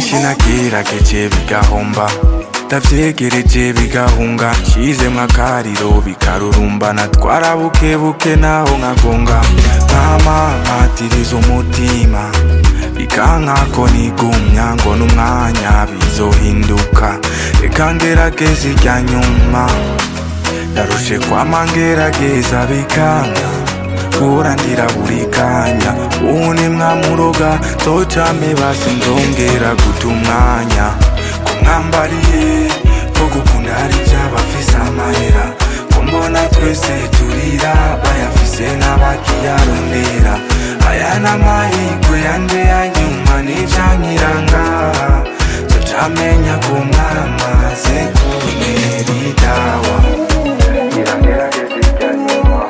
byinshi nagerageje bigahomba ndavyegereje bigahunga nshizemwo akariro bikarurumbana twarabukebuke naho nkagonga nkama nkatiriza umutima bikankako nigumya ngo n'umwanya bizohinduka reka ngerageza irya nyuma ndarushe kwama ngerageza bikanka guhora ndira buri kanya ubu ni mwamuroga zocame basi nzongera guta umwanya ko mwambariye ko gukunda hari ivy'abafise amahera ko mbona twese turira bayafise n'abakiyarondera aya n'amahirwe yanje ya nyuma n'ivyankiranga zocamenya ko mwamaze kuntera idawa iragerageza irya nyuma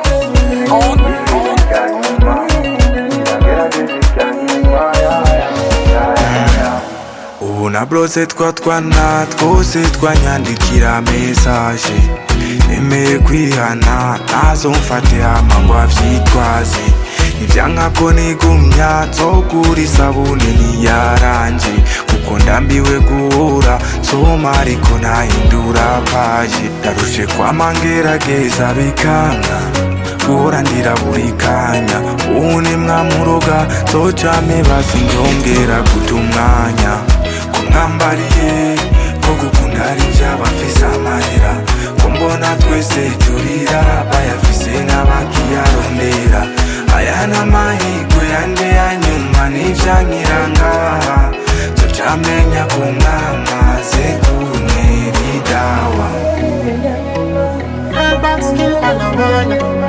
ubu na brose twa twana twose twanyandikira mesaje nemeye kwihana nazo mfate hama ngo avyitwaze ivyanka ko nigumya nzogura isabune niyaranje kuko ndambiwe guhura soma ariko nahindura paje ndarushe kwama ngerageza bikanka guhora ndira buri kanya ubu ni mwamuroga zocame basi nzongera guta umwanya ko mwambariye ko gukunda hari ivy'abafise amahera ko mbona twese turira bayafise n'abakiyarondera aya n'amahirwe yanje ya nyuma n'ivyankiranga zocamenya ko mwamaze kuntera idawa Back still on the run.